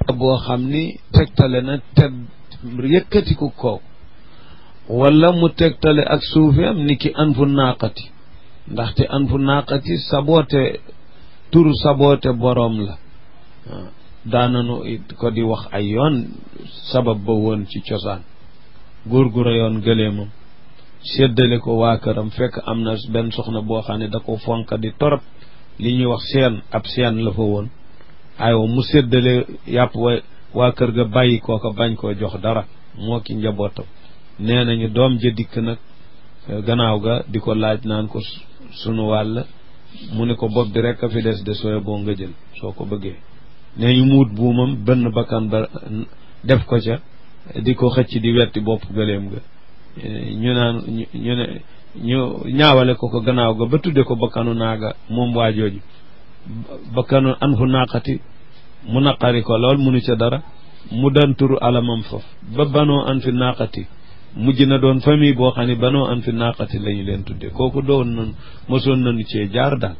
boo xam ni tegtale na tedd yëkkatiku kooku wala mu tegtale ak suufeem ni ki anfu naaqati ndaxte anfu naaqati saboote turu saboote boroom la daananu it ko di wax ay yoon sabab ba woon ci cosaan góor gu reyoon gëleemam séddale ko waa këram fekk am na benn soxna boo xam ne da ko fonk di torop li ñuy wax seen ab seen la fa woon aywa mu séddale yàpp wa waa kër ga bàyyi kooka bañ koo jox dara moo ki njabootam nee nañu doom ja dikk nag gannaaw ga di ko laaj naan ko sunu wàll mu ne ko bopp bi rek a fi des de sooy boo nga jël soo ko bëggee nee ñu muut buumam bënn bakkan ba def ko ca di ko xëcc di wetti bopp gëleem ga ñu naan ñu ne ñu ñaawale ko ko gannaaw ga ba tudde ko bakkanu naaga moom waajooju bakkanu an fu naqati mu naqari ko lool munu ca dara mu dan turu alamam foofu ba banoo an fi naqati mujj na doon famille boo xam ne banoo an fi naqati la ñu leen tudde kooku doon nañu mosoon nañu cee jaar daal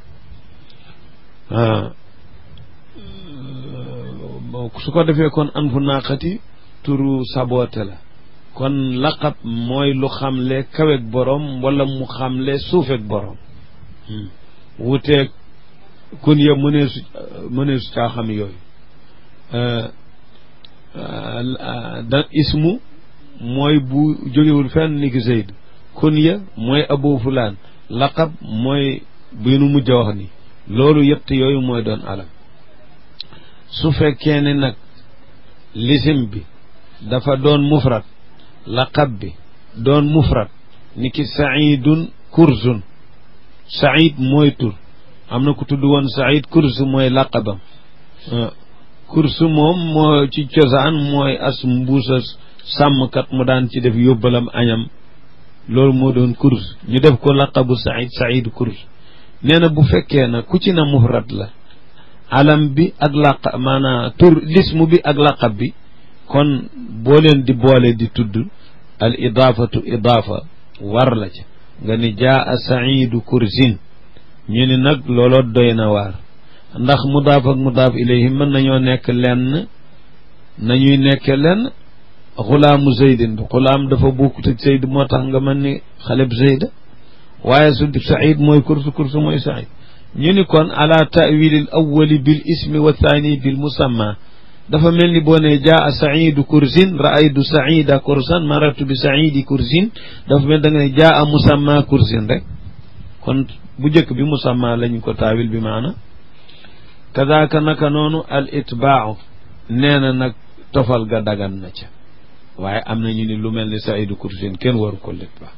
su ko defee kon an fu naqati turu saboote la kon laqab mooy lu xamle kaweeg borom wala mu xamle suufeeg borom wuteeg kun ya mëneesu mëneesu caa xam yooyu da ismu mooy bu jógewul fenn ni ki Zayd kun ya mooy abu fulaan laqab mooy bi nu mujj a wax ni loolu yett yooyu mooy doon alam su fekkee ne nag lisim bi dafa doon mufrad laqab bi doon mufrad ni ki saidun kursun said mooy tur am na ku tudd woon said kursu mooy laqabam kursu moom moo ci cosaan mooy as mbuusa sàmmkat mu daan ci def yóbbalam añam loolu moo doon kurs ñu def ko laqabu said said kurs nee na bu fekkee na ku ci na mufrad la alam bi ak laq maanaam tur lismu bi ak laqab bi kon boo leen di boole di tudd al idaafatu idaafa war la ca nga ni jaa saidu kursin ñu ni nag looloo doy na waar ndax mudaaf ak mudaaf ilayhi mën nañoo nekk lenn nañuy nekke lenn xulaamu zeydin xulaam dafa bokkut ak zeyd moo tax nga mën ni xaleb zeyda waaye su said mooy kursu kursu mooy said ñu ni kon ala tawilil awali bil ismi wa thani bil musamma dafa mel ni boo ne jaa saidu kursin raaydu saida kursan maratu bi saidi kursin dafa mel da nga ne jaa musamma kursin rek kon bu njëkk bi musamma lañ ko taawil bi maana kadaaka naka noonu al itbaau nee na nag tofal ga dagan na ca waaye am na ñu ni lu mel ni saidu kursin kenn waru ko litbaa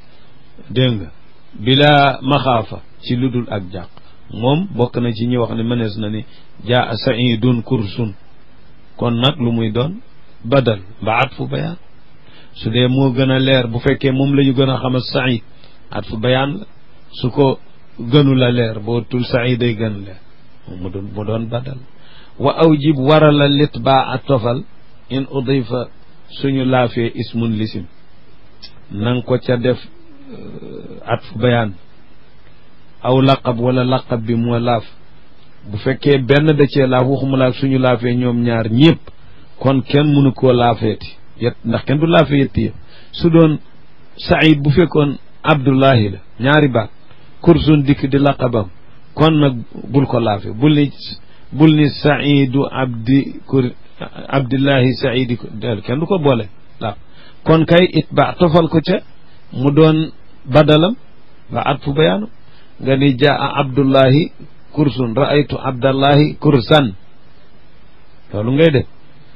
dégg nga bila maxaafa ci lu dul ak jàq moom bokk na ci ñi wax ne mënees na ni jaa saidun kursun kon nag lu muy doon badal ba at fu bayaan su dee moo gën a leer bu fekkee moom la ñu gën a xamal said at fu bayaan la su ko gënu la leer boo tul said day gën leer mu doon mu doon badal wa awjib warala lit baa a tofal in udifa suñu laafee ismun lisim nang ko ca def at fu bayaan aw laqab wala laqab bi moo laaf bu fekkee benn da cee laaf waxuma laaf suñu laafee ñoom ñaar ñëpp kon kenn mënu koo laafeeti yet ndax kenn du laafee yetti yëpp su doon saïd bu fekkoon abdullahi la ñaari baat kursun dikk di laqabam kon nag bul ko laafe bul ni bul ni saidu abdi kur abdillahi saidi del kenn du ko boole laaf kon kay it ba tofal ko ca mu doon badalam ba at fu bayaanu nga ni jaa abdullahi kursun raaytu abdallahi kursan loolu ngay def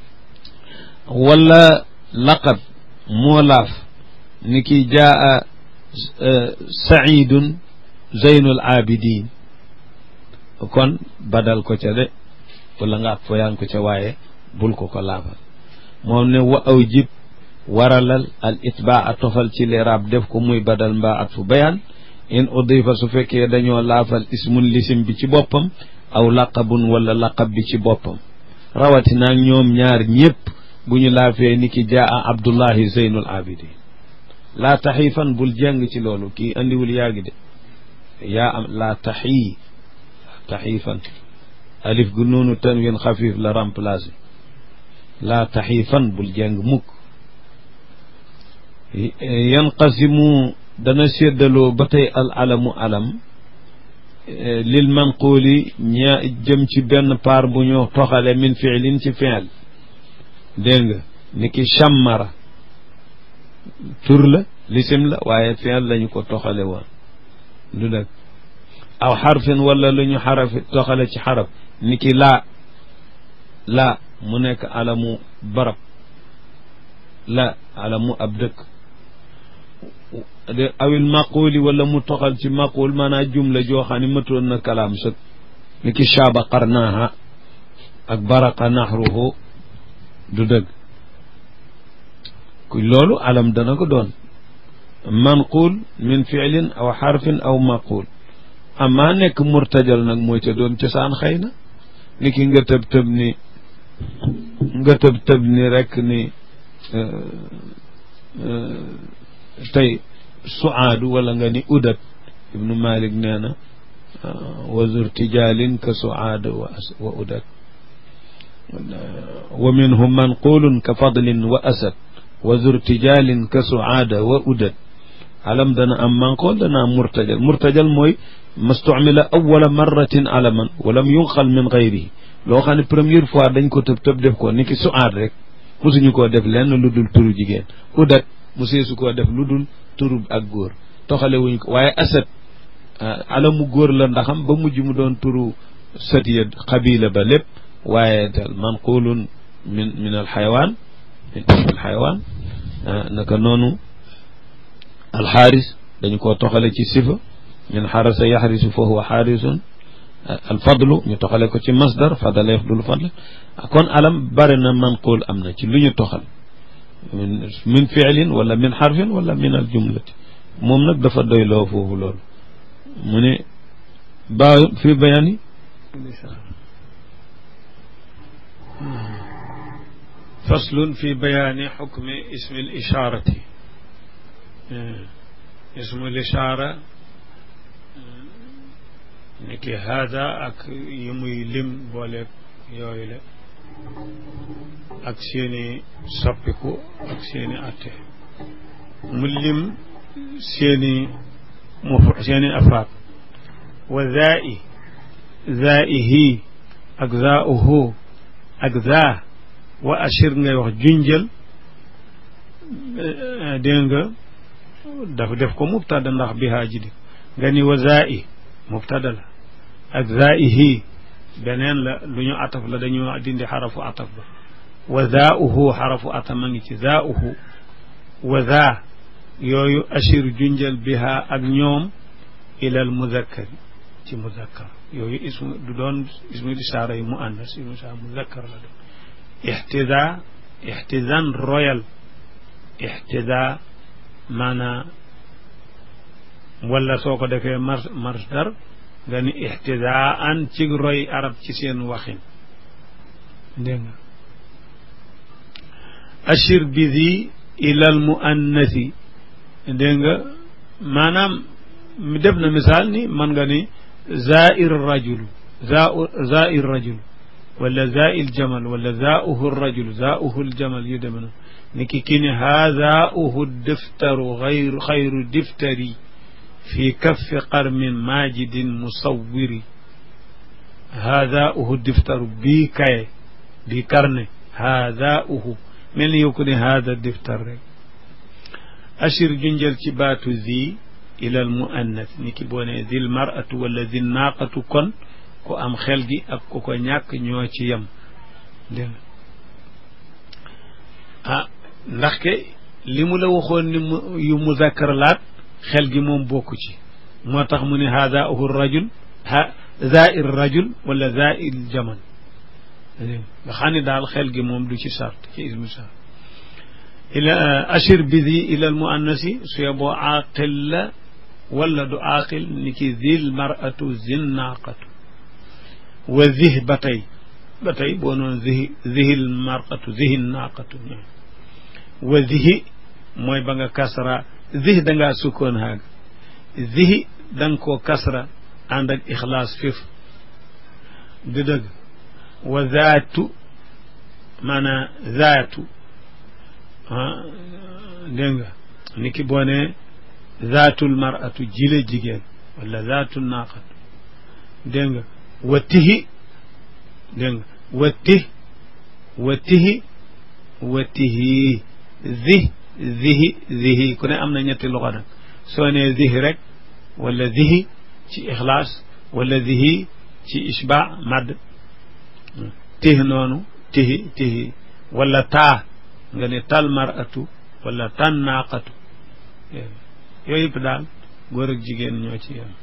wala laqab moo laaf ni ki jaa saidun zeynul abidin kon badal ko ca de wala nga at foyaan ko ca waaye bul ko ko laafal moom ne wa aw jib waralal al itbaa a tofal ci liraab def ko muy badal mbaa at fu bayaan in udifa su fekkee dañoo laafal ismun lisim bi ci boppam aw laqabun wala laqab bi ci boppam rawatina ñoom ñaar ñëpp bu ñu laafee ni ki jaa abdullahi zeynul abidin laa taxiifan bul jàng ci loolu kii andiwul yaagi de yaa am laa taxii taxiifan alif gu noonu tanwin xafif la remplacé laa taxiifan bul jeng mukk yanqasimu dana séddaloo ba tey al alamu alam lil manquuli ña jëm ci benn paar bu ñu toxale min fiilin ci fiil dégg nga ni ki chammara tur la lisim la waaye fiil lañu ko toxale woon du dëgg aw xarfin wala lu ñu xarafi toxale ci xaraf ni ki laa laa mu nekk alamu barab la alamu ab dëkk awil maquli wala mu toxal ci maqul maanaam jumla joo xam ne matoon na kalaam sëg ni ki shaaba qarnaaha ak baraqa naxruhu du dëgg loolu alam dana ko doon manqul min fiilin aw xarfin aw maqul amaa nekk murtajal nag mooy ca doon cosaan xëy na ni ki nga tëb tëb ni nga tëb tëb ni rek ni tey suaadu wala nga ni udat ibnu malik nee na wa zur tijalin ka suaada wa udat wa minhum manqulun ka fadlin wa asad wa zur tijalin ka suaada wa udat alam dana am manqul dana am murtajal murtajal mooy mastumila awala marratin alaman walam yunqal min gayrihi loo xam ne première fois dañ ko tëb tëb def ko ni ki suaad rek mosuñu koo def lenn lu dul turu jigéen udat mu seesu koo def lu dul turu ak góor toxale wuñ ko waaye asad alamu góor la ndaxam ba mujj mu doon turu satiya xabila ba lépp waaye dal manqulun min min al xayawaan min al xayawaan naka noonu alxaaris dañu koo toxale ci sifa min xarasa yaxrisu fa huwa xaarisun alfadlu ñu toxale ko ci masdar fadala yafdulu fadla kon alam bare na manqul am na ci lu ñu toxal min fiilin wala min xarfin wala min al jumlati moom nag dafa doyloo foofu loolu mu ne ba fi bayaani faslun fi bayaani xukmi ismi l ishaarati ismu l ishaara ni ki haada ak yi muy lim booleeg yooyu la ak seeni soppiku ak seeni atte mu lim seeni mu seeni afraad wa zaai zaaihi ak zaauhu ak zaa wa ashir ngay wax junjël dégg nga dafa def ko mubtada ndax bihaa ji di nga ni wa zaai mubtada la ak zaaihi beneen la lu ñu ataf la dañoo dindi xarafu ataf ba wa zaauhu xarafu ataf ma ngi ci zaauhu wa zaa yooyu ashir junjal biha ak ñoom ilal muzakkari ci muzakkar yooyu ismu du doon ismu isaara yi mu annas ismu isaara muzakkar la doon ixtida ixtidan royal ixtida maanaa wala soo ko defee mar masdar nga ni ixtidaan ci roy arab ci seen waxin dégg nga ashir bi di ilal muannasi dégg nga maanaam mi def na misaal ni man nga ni zair rajulu zair rajulu wala zail jamal wala zauhu rajulu zauhu ljamal yu deme na ni ki ki ne haazauhu diftaru xayru xayru diftari fi kaffi qarmin majidin musawwiri haazauhu diftaru bii kaye bii karne haazauhu mel ni yow ko ne haada diftar rek ashir junjal ci baatu zi ilal muannas ni ki boo ne zil maratu wala zil naaqatu kon ku am xel gi ak ku ko ñàkk ñoo ci yem dégg ah ndax ke li mu la waxoon ni mu yu muzakkar laat xel gi moom bokku ci moo tax mu ne haada uhu rajul ha zair rajul wala zair jaman nga xam ne daal xel gi moom du ci sart ci ismu sart ila ashir bidi ila al muannasi su yeboo aaqil la wala du aaqil ni ki zil maratu zin naaqatu wa zih ba tey ba tey boo noon zihi zihil maratu zihin naaqatu wa zihi mooy ba nga kasra zih dangaa sukkoon haaga zihi da nga koo kasra ànd ak ixlaas fif di dëgg wa zaatu maanaam zaatu dégg nga ni ki boo ne zaatul maratu jile jigéen wala zaatul naaqatu dégg nga wa tihi dégg nga wa tih wa tihi wa tihi zi zihi zihi ku ne am na ñetti loxo nag soo nee zihi rek wala zihi ci ixlaas wala zihi ci isba madd tihi noonu tihi tihi wala taa nga ne tal maratu wala tan naaqatu yooyu yëpp daal góor ak jigéen ñoo ci yem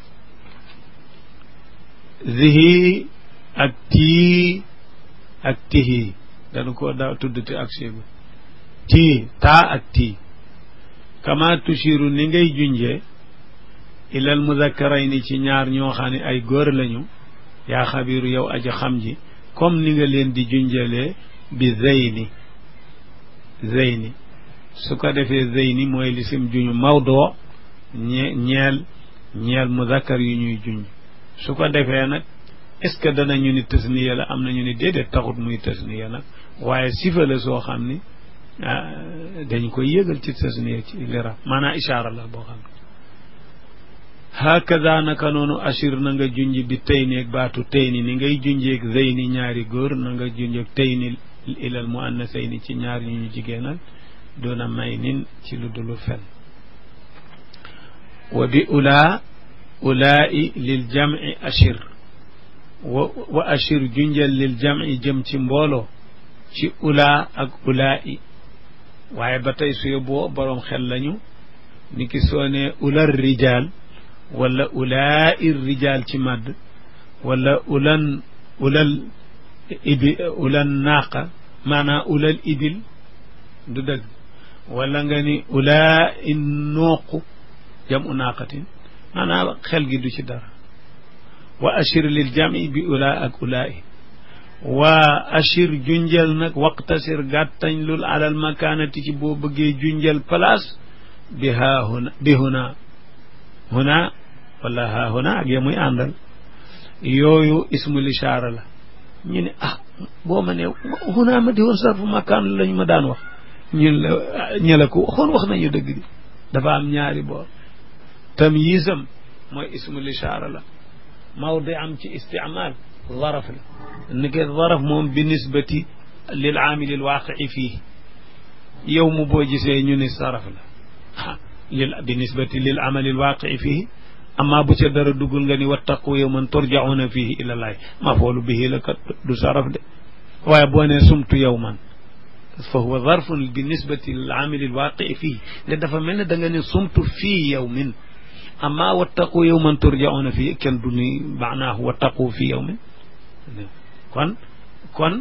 zihi ak tii ak tihi dañu ko daa tuddati ak séegu tii taa ak tii kama tushiru ni ngay junjee ilal muzakarayni ci ñaar ñoo xam ne ay góor lañu yaa xabiru yow aji xam ji comme ni nga leen di junjalee bi zeyni zeyni su ko defee zeyni mooy lisim juñu mawdoo ñe ñeel ñeel muzakkar yu ñuy junj su ko defee nag est ce que danañu ni tasniya la am nañu ni déedéet taxut muy tasniya nag waaye sifa la soo xam ni dañ koy yëgal ci tasniya ci lirab maanaam ishaara la boo xam ne hakada naka noonu ashir na nga junj bi tey ni ak baatu tey ni ni ngay junjeeg zeyni ñaari góor na nga junjeeg tey ni ilal mu annasayni ci ñaar ñu ñu jigéenal doona may nin ci lu dulu fen wa bi ulaa ulaa'i lil jam'i ashir wa wa ashir junjal lil jam'i jëm ci mbooloo ci ulaa ak ulaa'i waaye ba tey su yóbboo boroom xel lañu ni ki soo ne ular rijaal wala ulaa'i rijaal ci màdd wala ulan ulal ibi ulal naaqa maanaam ulal ibil du dëgg wala nga ni ulaa in nooqu jam u naaqatin maanaam xel gi du ci dara wa ashir lil jami bi ulaa ak ulaa i waa ashir junjal nag waqtasir gàttañ lul alal makaanati ci boo bëggee junjal place bi haa huna bi huna huna wala haa huna ak ya muy àndal yooyu ismul ishaara la ñu ne ah boo ma ne huna ma di woon sarfu makaan lañ ma daan wax ñun la ñe la ko waxoon wax nañu dëgg di dafa am ñaari boor tamyiisam mooy ismul ishaara la mawdi am ci istimaal zaraf la ni ke zaraf moom bi nisbati lil aamili al waaqii fii yow mu boo gisee ñu ni saraf la lil bi nisbati lil amali al waaqii fii amma bu ca dara duggul nga ni wattaqu yawman turjauna fihi ila llahi mafoolu bihi la kat du saraf de waaye boo nee sumtu yawman fa huwa zarfun bi nisbati lil amili alwaqii fihi ne dafa mel ne da nga ne sumtu fii yawmin amma wattaqu yawman turjauna fihi kenn du ni maanaahu wattaqu fii yawmin kon kon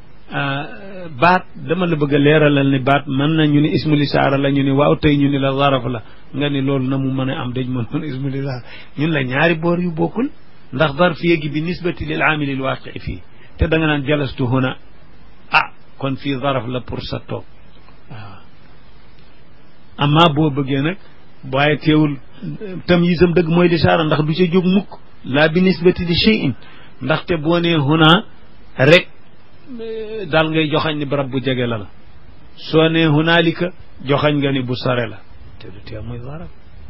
baat dama la bëgg a leeralal ni baat mën na ñu ni ismul isaara la ñu ni waaw tey ñu ni la zaraf la nga ni loolu na mu mën a am dañ mën noon ismul isaara ñun la ñaari boor yu bokkul ndax zarf yéegi bi nisbati lil amili l waaqii fii te da nga naan jalastu huna ah kon fii zaraf la pour sa toog waaw amma boo bëggee nag waaye teewul tam yisam dëgg mooy lisaara ndax du ca jóg mukk laa bi nisbati li cheyin ndaxte boo nee huna rek daal ngay joxañ ni barab bu jege la la soo nee hunaalika joxañ nga ni bu sore la te du tee muy zaraf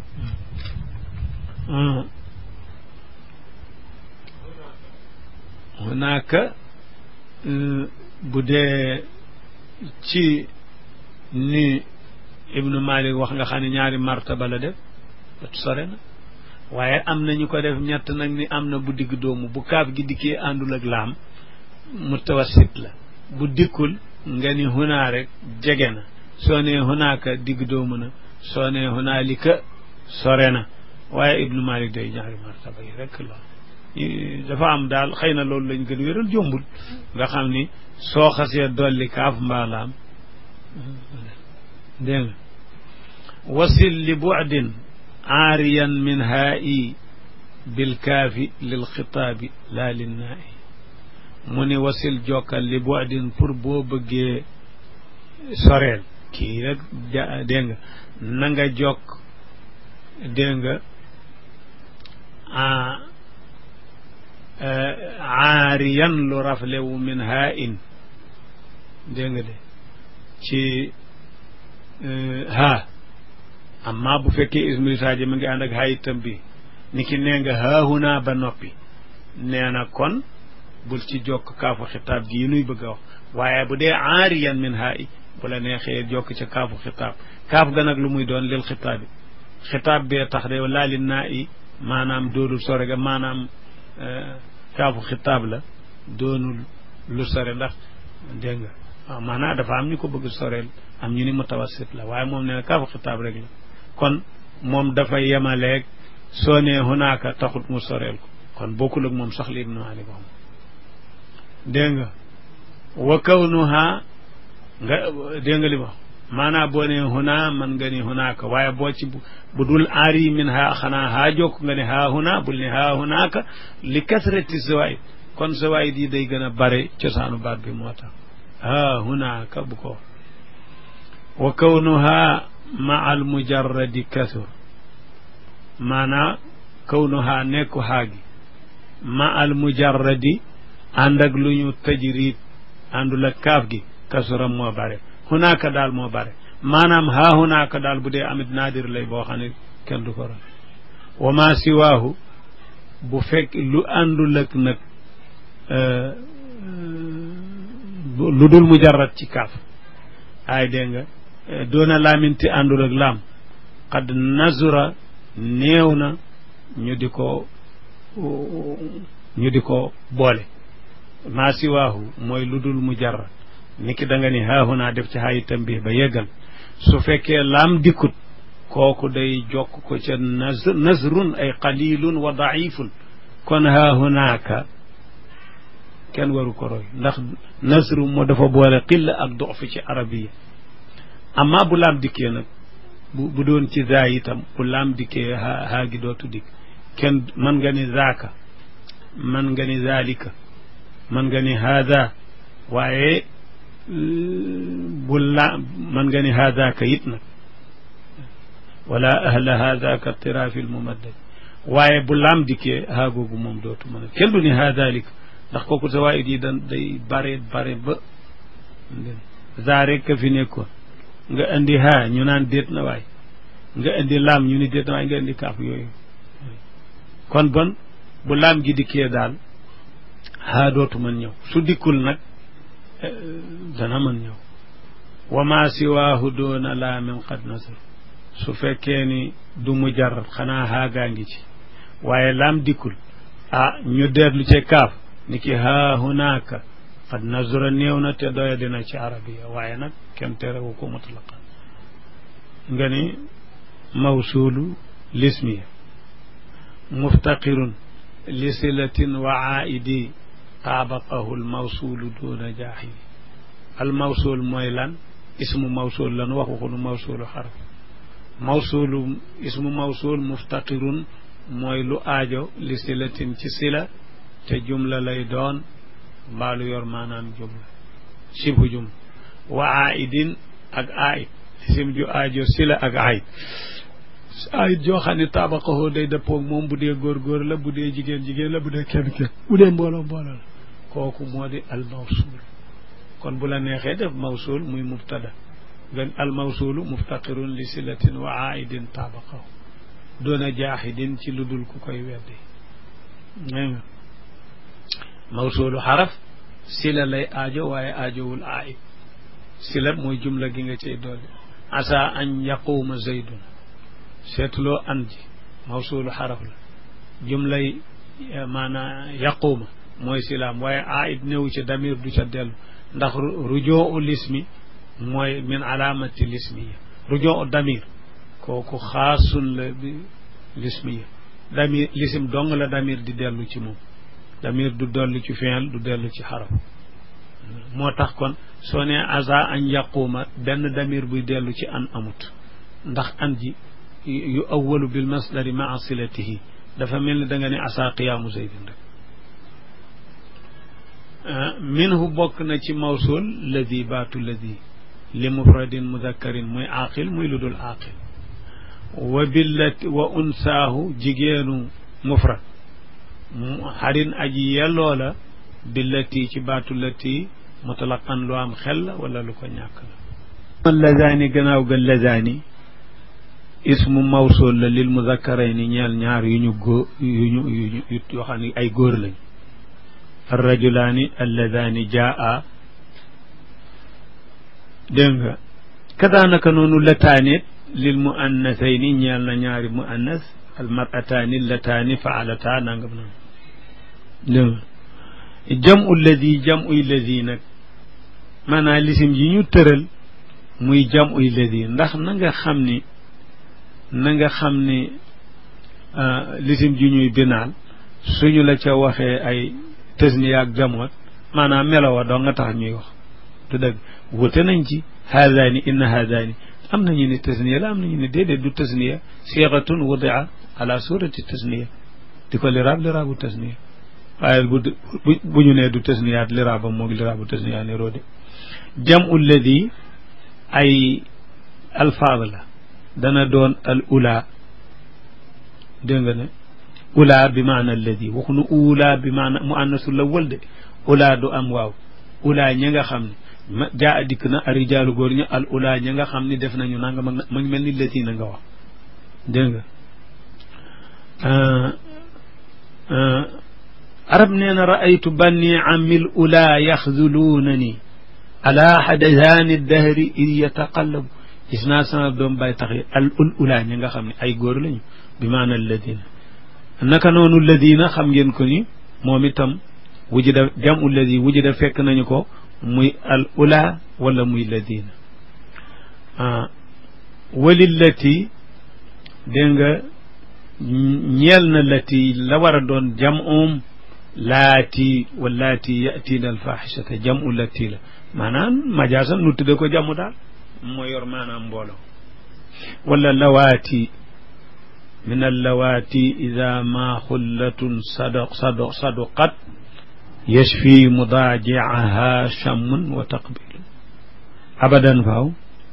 hunaaka bu dee ci ni ibnu malik wax nga xam ne ñaari martaba la def sore na waaye am na ñu ko def ñett nag ni am na bu digg doomu bu kaaf gi dikkee àndul ak laam mutawassit la bu dikkul nga ni hunaa rek jege na soo nee hunaaka digg doomu na soo nee hunaalika sore na waaye ibnu malik day ñaari martaba yi rek la dafa am daal xëy na loolu lañ gën wéral jombul nga xam ni soo xasee dolli kaaf mbaalaam dégg nga wasil li bu'din aariyan min haa'i bilkaafi lil xitaabi laa linnaa'i mu ni wasil jokkal li bu'din pour boo bëggee soreel kii rek ja dégg nga na nga jokk dégg nga aariyan lu raflewu min haa in dégg nga de ci ha amma bu fekkee ismul isaaji ma ngi ànd ak hay itam bi ni ki nee nga haahuna ba noppi nee na kon bul ci jokk kaafu xitaab gi nuy bëgg a wax waaye bu dee aariyan min haa i bu la neexee jokk ca kaafu xitaab kaaf ga nag lu muy doon lil xitaabi xitaab bee tax de laali naa i maanaam doonul sore ga maanaam kaafu xitaab la doonul lu sore ndax dégg nga waaw maanaam dafa am ñu ko bëgg soreel am ñu ni mutawassit la waaye moom nee na kaafu xitaab rek la kon moom dafa yemaleeg soo nee hunaaka taxut mu soreel ko kon bokkul ak moom sax li ibnu ali wax dégg nga wa kawnuha nga dégg nga li wax maanaam boo nee huna man nga ni hunaaka waaye boo ci bu dul aari min ha xanaa haa jokk nga ne haa huna bul ne haa hunaaka li kasrati zawaid kon zawaid yi day gën a bare cosaanu baat bi moo tax haa hunaaka bu ko wa kawnuha ma al mujarradi kasur maanaa kawnuha nekku haagi ma al mujarradi ànd ak lu ñu tajrid àndul ak kaaf gi kasuram moo bare hunaaka daal moo bare maanaam haa hunaaka daal bu dee amit naadir lay boo xam ne kenn du ko ra wa ma siwaahu bu fekk lu àndul ak nag lu dul mujarrad ci kaaf ay dégg nga doona laaminti àndul ak laam qad nazura néew na ñu di ko ñu di ko boole maa siwaahu mooy lu dul mujarrad ni ki da nga ni haahunaa def ci haayi tambih ba yeggal su fekkee laam dikkut kooku day jokk ko ca nazrun ay qalilun wa daifun kon haahunaaka kenn waru ko roy ndax nasru moo dafa boole xilla ak dox fi ci arabiya amma bu laam dikkee nag bu bu doon ci zaa itam bu laam dikkee haa haa gi dootu dikk kenn mën nga ni zaaka mën nga ni zalika mën nga ni haada waaye bu la mën nga ni haadaaka it nag wala ahla haadaaka tirafil mumaddad waaye bu laam dikkee haa googu moom dootu mën a kenn du ni haadalika ndax kooku zawaid yi dan day bare bare ba zaa rek ka fi nekkoon nga indi haa ñu naan déet na waay nga indi laam ñu ni déet na waay nga indi kaaf yooyu kon bon bu laam gi dikkee daal haa dootu mën ñëw su dikkul nag dana mën ñëw wa ma siwaahu doona laamin qad nasr su fekkee ni du mujarrad xanaa haagaa ngi ci waaye laam dikkul ah ñu deetlu ci kaaf ni ki haa hunaaka qad nazura néew na te doya dina ci arabiya waaye nag kenn terewu ko mutlaqan nga ni mawsuulu lismiya muftaqirun li silatin wa aidi taabaqahu almawsuulu duna jaaxili almawsuul mooy lan ismu mawsuul lan wax waxunu mawsuulu xaraf mawsuulu ismu mawsuul muftaqirun mooy lu aajo li silatin ci sila te jumla lay doon mbaalu yor maanaam jumla sibhu jumla wa aidin ak aid isim ju aajo sila ak aid aid joo xam ne taabaqahu day dëppoog moom bu dee góor góor la bu dee jigéen jigéen la bu dee kenn kenn bu dee mbooloo mbooloo la kooku moo di al mawsul kon bu la neexee def mawsul muy mubtada nga al mawsulu muftaqirun li silatin wa aidin taabaqahu doona jaaxidin ci lu dul ku koy weddi nga mawsulu xaraf sila lay aajo waaye aajowul aid sila mooy jumla gi nga cay dolli asa an yaquuma zaydun seetuloo an ji mawsulu xaraf la jumlay maanaa yaquuma mooy silaam waaye aid néew ca damir du ca dellu ndax rujoo u lismi mooy min alaamati lismiya rujoo u damir kooku xaasun la bi lismiya damir lisim dong la damir di dellu ci moom damir du dellu ci fiil du dellu ci xaraf moo tax kon soo nee asa an yaquuma benn damir buy dellu ci an amut ndax an ji yu awalu bil masdari maa silatihi dafa mel ni da nga ne asa qiyaamu zaydin rek minhu bokk na ci mawsul ladi baatu ladi li mufradin mudakkarin muy aaqil muy lu dul aaqil wa billati wa unsaahu jigéenu mufrad xarin aji yelloo la billati ci baatu lati mutlaqan lu am xel la wala lu ko ñàkk la lazaani gannaaw ga lazaani ismu mawsul la lil muzakkarayni ñeel ñaar yu ñu góor yu ñu yu ñu yoo xam ne ay góor lañ arrajulaani alladaani jaa dégg nga kadaanaka noonu lataanit lil muannasayni ñeel na ñaari muannas almarataani lataani faalata nangam nangam dégg nga jamu ladi jamu ladi nag maanaam lisim yi ñu tëral muy jamu ladi ndax na nga xam ni na nga xam ni lisim ji ñuy binaal suñu la ca waxee ay tasniya ak jamoot maanaam melowa doo nga tax ñuy wax te dëgg wute nañ ci haadaani inna haadaani am nañu ne tasniya la am nañu ne déedéet du tasniya siixatun wudia ala surati tasniya di ko liraab liraabu tasniya waaye bu bu ñu nee du tasniyaat liraaba moog liraabu tasniya ne roode jam ulladi ay alfaad la dana doon al ula dégg nga ne ula bi maana alladi waxuñu ula bi maana mu annasu lawal de ula du am waaw ula ñi nga xam ne ma jaa dikk na arijaalu góor ñi al ula ñi nga xam ni def nañu nanga ma ma ngi mel ni lati na nga wax dégg nga arab nee na raaytu banni amil ula yaxzuluuna ni ala xadasaani dahri id yataqallabu gis naa sama doom bay tax yi al ul ula ñi nga xam ne ay góor lañu bi maana alladina naka noonu ladina xam ngeen ko ni moom itam wujida jamu ladi wujida fekk nañu ko muy al ula wala muy ladina walillati dégg nga ñeel na lati la war a doon jamum laati wallaati yatina alfaxishata jamu lati la maanaam majaasan nu tudde ko jamu daal moo yor maanaam mbooloo wala lawaati min allawaati ida ma xullatun sadaq sadaq saduqat yashfi mudaajiaha chammun wa taqbil abadan faaw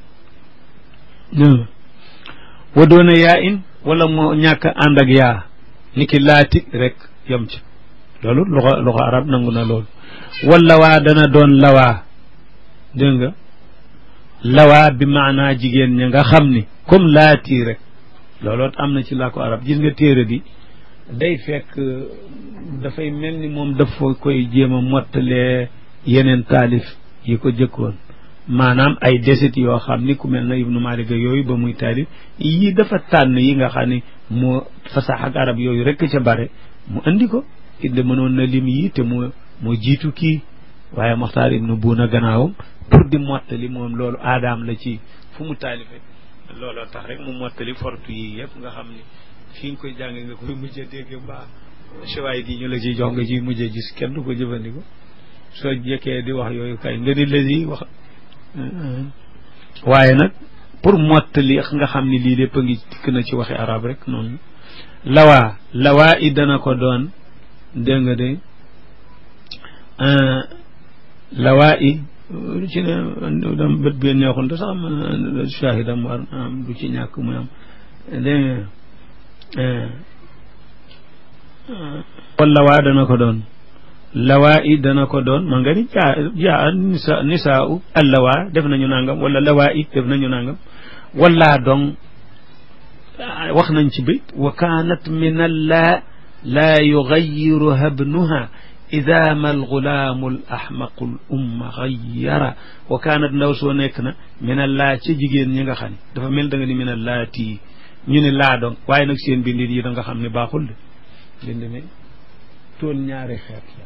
wa doona yaa in wala moo ñàkk ànd ak yaa ni ki laati rek yem ci loolu loxo loxo arab nangu na loolu wala waa dana doon lawaa dégg nga lawaa bi maanaa jigéen ña nga xam ni comme laati rek looloot am na ci làkku arab gis nga téere bi day fekk dafay mel ni moom dafa koy jéem a mottalee yeneen taalif yi ko jëkkoon maanaam ay desit yoo xam ni ku mel na ibnu malik yooyu ba muy taalif yii dafa tànn yi nga xam ni moo fasax ak arab yooyu rek ca bare mu andi ko inde mënoon na lim yi te moo moo jiitu kii waaye moxtaar ibnu buuna gannaawam pour di mottali moom loolu aadaam la ci fu mu taalife looloo tax rek mu mottali fortu yi yëpp nga xam ni fi nga koy jàng nga koy mujj a dégg mbaa chewaay di ñu la ciy jox nga ciy mujj a gis kenn du ko jëfandikoo soo jëkkee di wax yooyu kay nga di lasi wax waaye nag pour mottali nga xam ni lii lépp a ngi dikk na ci waxi arab rek noonu lawaa lawaa i dana ko doon dégg nga de lawaa i lu ci ne dam bët bi neexul te sax am shahidam war am du ci ñàkk muy am dégg nga wala waa dana ko doon lawaa i dana ko doon ma nga ni jaa jaa nisa nisaa u allawaa def nañu nangam wala lawaa i def nañu nangam wala dong wax nañ ci bayt wa kaanat min alla laa yugayiruha ibnuha ida ma algulaamu al ahmaqu l umma gayara wa kaanat ndaw soo nekk na min allaa ca jigéen ñi nga xam ne dafa mel da nga ni min allaati ñu ne laa dong waaye nag seen bindin yi da nga xam ne baaxul de bind mi tool ñaari xeet la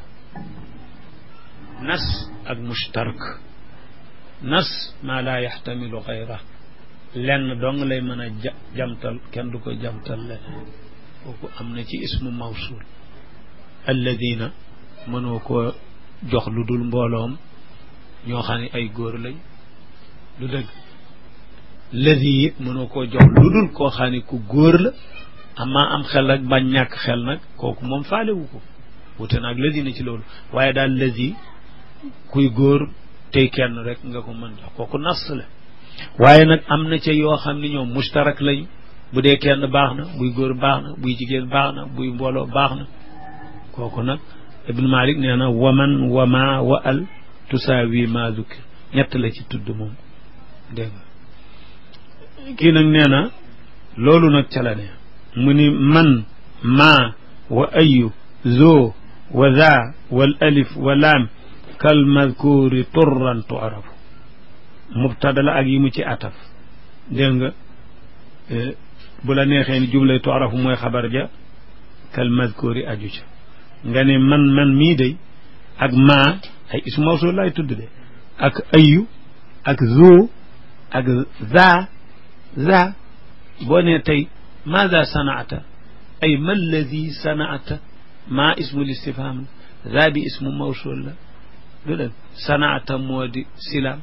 nas ak mushtarak nas maa laa yaxtamilu xayra lenn dong lay mën a ja jamtal kenn du ko jamtal leneen kooku am na ci ismu mawsul alladina mënoo ko jox lu dul mbooloom ñoo xam ne ay góor lañ lu dëgg ladi it mënoo koo jox lu dul koo xam ne ku góor la amaa am xel ak bañ ñàkk xel nag kooku moom faalewu ko wute naag ladi na ci loolu waaye daal ladi kuy góor tey kenn rek nga ko mën jox kooku nas la waaye nag am na ca yoo xam ne ñoom mustarak lañ bu dee kenn baax na buy góor baax na buy jigéen baax na buy mbooloo baax na kooku nag ibnu malik nee na waman wama wa al tusaawi ma zukir ñett la ci tudd moom dégg nga kii nag nee na loolu nag ca la ne mu ni man maa wa ayu zoo wa za wal alif wa laam kal madkuuri turran tuarafu mubtada la ak yi mu ci ataf dégg nga bu la neexee ni jublay tuarafu mooy xabar ja kal madkuuri aju ca nga ne man man mii day ak maa ay ismu mawsul laay tudd de ak ayu ak zoo ak za za boo nee tey maada sanaata ay ma alladi sanaata maa ismu listifham la za bi ismu mawsul la du dëgg sanaata moo di silaam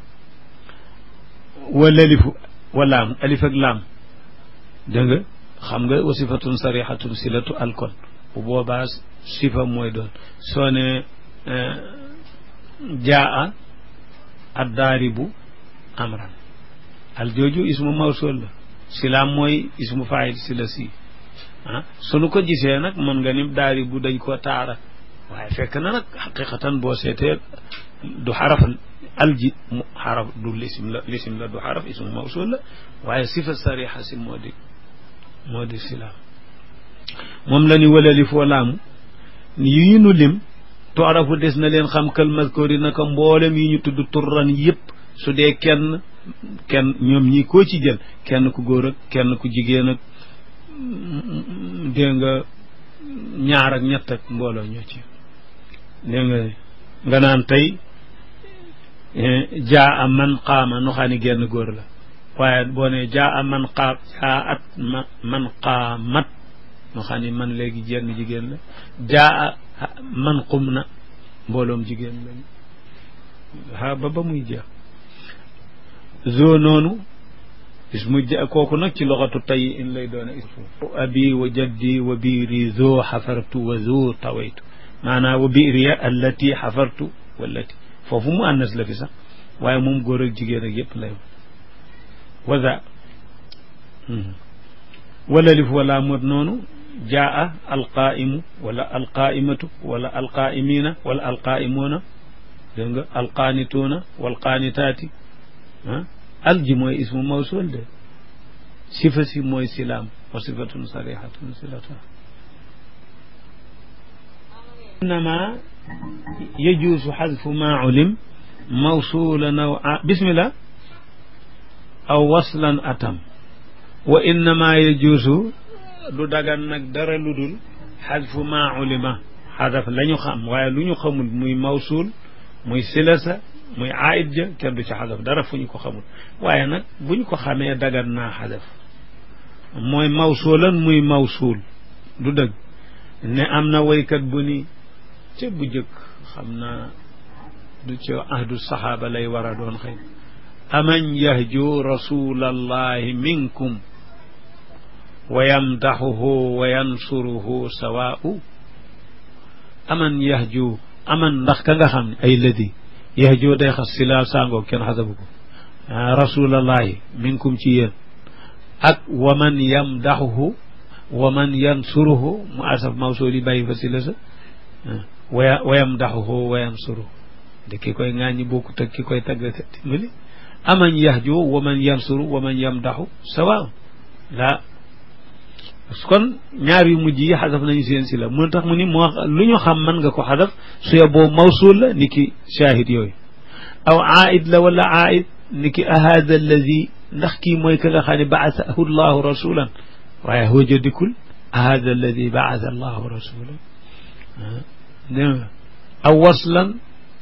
wala lifu wa laam alif ak laam dégg nga xam nga wa sifatun sarixatun silatu alkon bu boobaa sifa mooy doon soo ne jaa addaaribu amran al jooju ismu mawsul la silaam mooy ismu faayil si la si ah sunu ko gisee nag mën nga ni daaribu dañ koo taara waaye fekk na nag xaqiqatan boo seetee du xaraf alji mu xaraf du lisim la lisim la du xaraf ismu mawsul la waaye sifa sarixa si moo di moo di silaam moom la ni walali foo laamu yi ñu nu lim toarafu des na leen xam kal maskoori naka mboolem yi ñu tudd turran yëpp su dee kenn kenn ñoom ñi koo ci jël kenn ku góor ak kenn ku jigéen ak dégg nga ñaar ak ñett ak mbooloo ñoo ci dégg nga nga naan tey jaa a man qaama nu xam ne genn góor la waaye boo ne jaa a man qaam jaa at ma man qaamat nu xam ne man léegi jenn jigéen la jaa a man qum na mbooloom jigéen lañu ha ba ba muy jeex zoo noonu ismu ja kooku nag ci loxatu tay in lay doon ismu abi wa jaddi wa biiri zoo xafartu wa zoo tawaytu maanaam wa biiriya allati xafartu wallati foofu mu annas la fi sax waaye moom góor ak jigéen ak yëpp lay waza wala lif wala mot noonu jaa alqaimu wala alqaimatu wala alqaimina wala alqaimuuna dégg nga alqaanituuna walqaanitaati ah alji mooy ismu mawsul de sifa si mooy silaam wa sifatun sarihatun silata innama yajuusu xadfu ma ulim mawsulan aw bismillah aw waslan atam wa innama yajuusu du dagan nag dara lu dul xadfu ma ulima xadaf la ñu xam waaye lu ñu xamul muy mawsul muy silasa muy aid ja kenn du ci xadaf dara fu ñu ko xamul waaye nag bu ñu ko xamee dagan naa xadaf mooy mawsulan muy mawsul du dëgg ne am na waykat bu ni ca bu jëkk xam naa du ca ahdu saxaaba lay war a doon xëy aman yahju rasulallahi minkum wa yamdaxuhu wa yansuruhu sawaa'u aman yahju aman ndax ka nga xam ne ay ladi yahju day xas silaal sàngoo kenn xasabu ko rasulallahi minkum ci yéen ak wa man yamdaxuhu wa man yansuruhu mu asaf mawsul yi bàyyi fa sila sa wa wa yamdaxuhu wa yansuruhu de ki koy ŋaaññi bokkut ak ki koy tagg dimbali aman yahju wa man yansuru wa man yamdaxu sawa la kon ñaar yu mujj yi xadaf nañu seen si la moo tax mu ni moo lu ñu xam mën nga ko xadaf su yeboo mawsul la ni ki shahid yooyu aw aid la wala aid ni ki ahada alladi ndax kii mooy ka nga xam ne baasahu llahu rasulan waaye hooja dikkul ahada alladi baasa allahu rasulan dégg nga aw waslan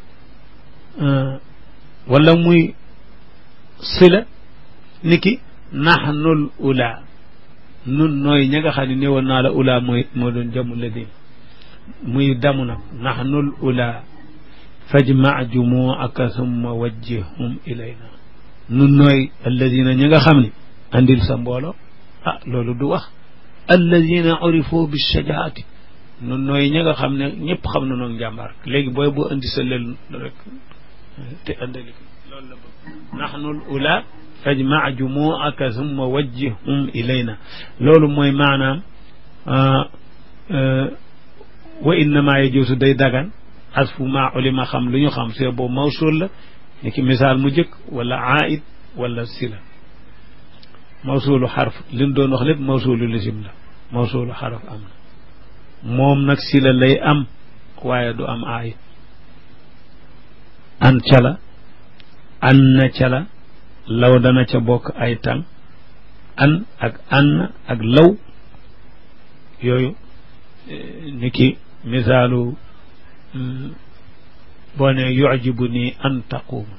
wala muy sila ni ki naxnul ula nun nooy ña nga xam ne néewoon naa la ula mooy moo doon jamu la di muy damu nag naxnul ula fajma jumuaka summa wajjihum ilayna nun nooy alladina ña nga xam ne andil sa mbooloo ah loolu du wax alladina urifu bi shajaati nun nooy ña nga xam ne ñëpp xam na noonu njàmbaar léegi booy boo andi sa lel rek te andali ko loolu la bëgg naxnul ula fajma jumuaka summa wajjihum ilayna loolu mooy maanaam wa innama yajuusu day dagan xasfu maa ulima xam lu ñu xam see boobu mawsul la ni ki misaal mu jëkk wala aid wala sila mawsulu xarf li ñu doon wax lépp mawsulu lisim la mawsulu xaraf am na moom nag sila lay am waaye du am aid an cala an na cala law dana ca bokk ay tàng an ak an ak law yooyu ni ki misaalu boo ne yujibu nii an taquuma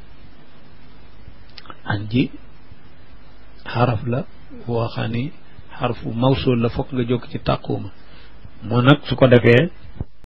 an ji xaraf la boo xam ni xarfu mawsul la fokk nga jóg ci taquuma moo nag su ko defee